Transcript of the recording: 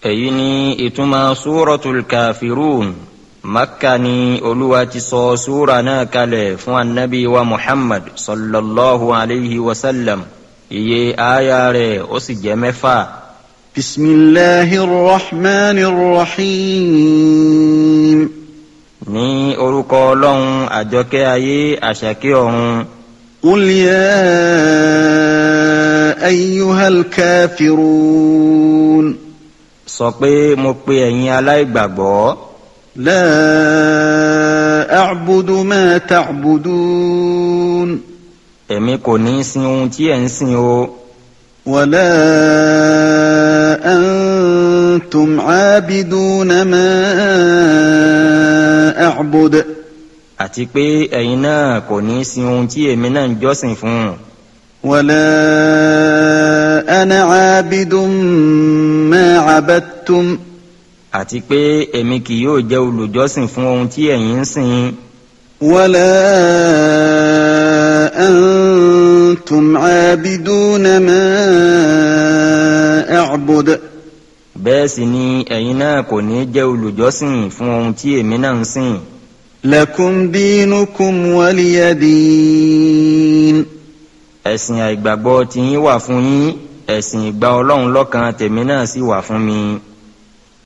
èyí ni ìtumọ̀ súratul kafirun makka ni olúwa ti sọ súra náà kalẹ̀ fún anabi wa muhammad sallallahu alayhi wa sallam iye aya rẹ̀ ó sì jẹ́ mẹ́fà. بسم الله الرحمن الرحيم ní orúkọ ọlọ́run àjọkẹ́ ayé àṣàkẹ́ ọ̀run قل يا أيها الكافرون sọ pé mo pe ẹ̀yin aláìgbàgbọ́ لا أعبد ما تعبدون èmi kò ní sin ohun tí ẹ̀ ń sìn o ولا أنتم عابدون ما أعبد àti pé ẹ̀yin náà kò ní sin ohun tí èmi náà ń jọ́sìn fún ولا أنا عابد ما عبدتم àti pé èmi kì yóò jẹ́ olùjọ́sìn fún ohun tí ẹ̀yin ń sìn ولا أنتم عابدون ما أعبد bẹ́ẹ̀ sì ni ẹ̀yin náà kò ní jẹ́ olùjọ́sìn fún ohun tí èmi náà ń sìn لكم دينكم ولي دين ẹ̀sìn àìgbàgbọ́ tiyín wà fún yín ẹ̀sìn ìgbà ọlọ́run lọ́kan tèmi náà sì wà fún mi.